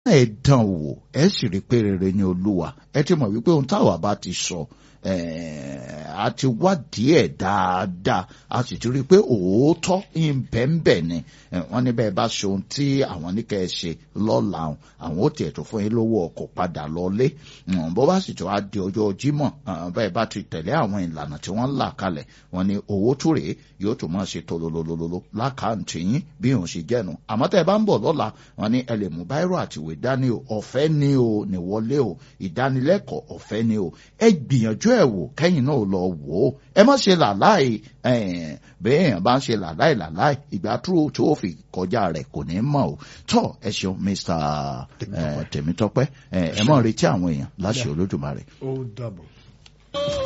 ẹ dán wò ẹ sì rí pé rere ni olúwa ẹ ti mọ̀ wípé ohun táwa bá ti sọ a ti wádìí ẹ̀ dáadáa a sì ti rí i pé òótọ́ ìbẹ̀ǹbẹ̀ ni wọ́n ní bẹ́ẹ̀ bá ṣe ohun tí àwọn ní kẹ́ ẹ ṣe lọ́la àwọn ó tiẹ̀ tó fún yín lówó ọkọ̀ padà lọ́lé bó bá sì tó wá di ọjọ́ jímọ̀ bẹ́ẹ̀ bá ti tẹ̀lé àwọn ìlànà tí wọ́n ń là kalẹ̀ wọ́n ní owó tó rèé yóò tó máa ṣe tololololo lákàntì yín bí òun ṣe jẹ́nu àmọ́ tẹ́ ẹ bá ń bọ̀ lọ́la wọ́n ní ẹ lè mú báírò àtìwé dání o ọ̀fẹ́ ni o níwọlé o ìdánilẹ́kọ̀ọ́ ọ̀fẹ́ ni o ẹ gbìyànjú ẹ̀ wò kẹ́yìn náà lọ wò ó ẹ má ṣe làláì bẹ́ẹ̀ èèyàn bá ń ṣe làláì làláì ìgbà tó tó fi kọjá rẹ̀ kò ní mọ̀ o tọ́ ẹ ṣeun Mr. Tèmítọ́pẹ́ ẹ mọ̀ retí àwọn èèyàn láṣẹ Olódùmarè. ó dàbọ̀.